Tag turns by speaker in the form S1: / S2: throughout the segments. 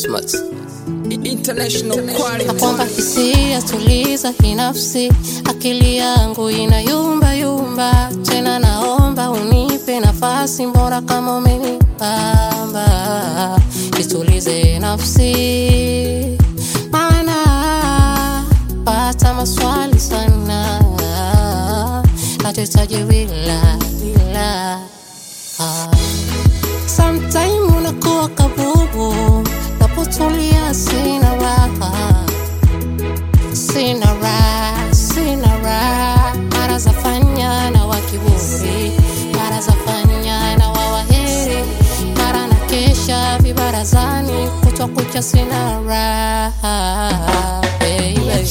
S1: Smart. International
S2: na
S1: quality.
S2: kwamba hisia tuliza kinafsi, akili yangu ina yumba yumba, tena naomba unipe nafasi, mbora kama umenipamba, itulize nafsi, maana pata maswali sana, natetaje bila bila ah. Sometime unakuwa kabubu, napotulia sina raha, sina raha, sina raha. Mara zafanya na wakiburi, mara zafanya na wawaheri, mara na kesha vibarazani, kutwa kucha sina raha baby.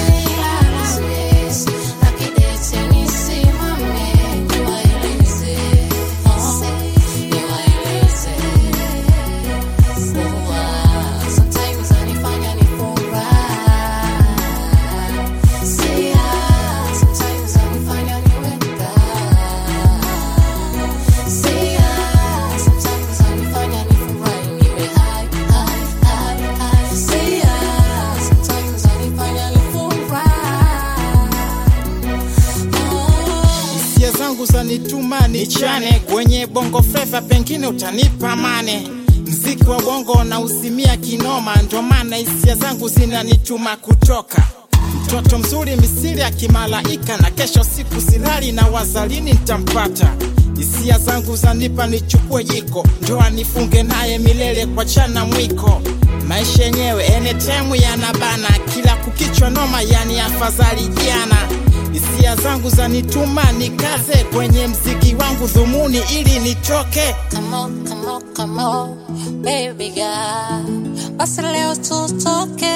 S3: hisia zangu zanituma nichane kwenye bongo fleva, pengine utanipa mane. Mziki wa bongo na usimia kinoma, ndo maana hisia zangu zinanituma kutoka mtoto mzuri misiri ya kimalaika, na kesho siku silali na wazalini ntampata. Hisia zangu zanipa nichukue jiko, ndoa nifunge naye milele kwa chana mwiko. Maisha yenyewe enetemu yanabana, kila kukichwa noma, yani afadhali jana hisia zangu zanituma nikaze kwenye mziki wangu dhumuni ili nitoke
S2: Come on, come on, come on, baby girl. Basi leo tutoke.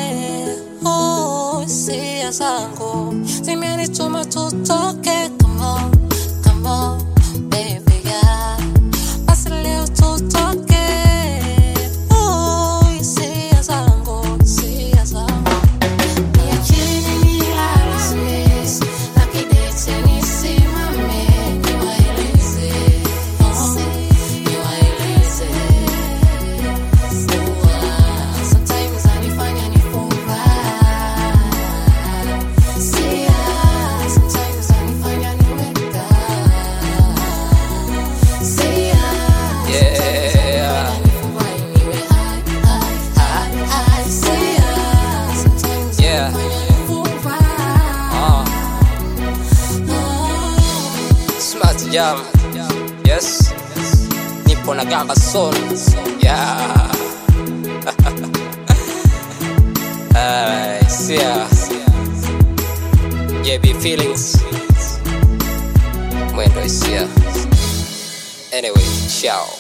S2: Oh, hisia zangu zimenituma tutoke. Come on, come on, baby girl. Basi leo tutoke. Oh, hisia zangu, hisia zangu. Niacheni nilale, nakidete nisimame, niwaeleze, oh, niwaeleze. Huwa sometimes zanifanya nifurahi. Sia, sometimes zanifanya niwe down. Sia,
S1: Yeah.
S2: nifurahi, niwe high, high, high, high. Sia, sometimes
S1: Yeah.
S2: zanifanya nifurahi.
S1: Uh, Smart Jam. Yes. Nipo na Gamba Son. Yeah. Alright, yeah. JB Feelings. Mwendo is here. Anyway, ciao.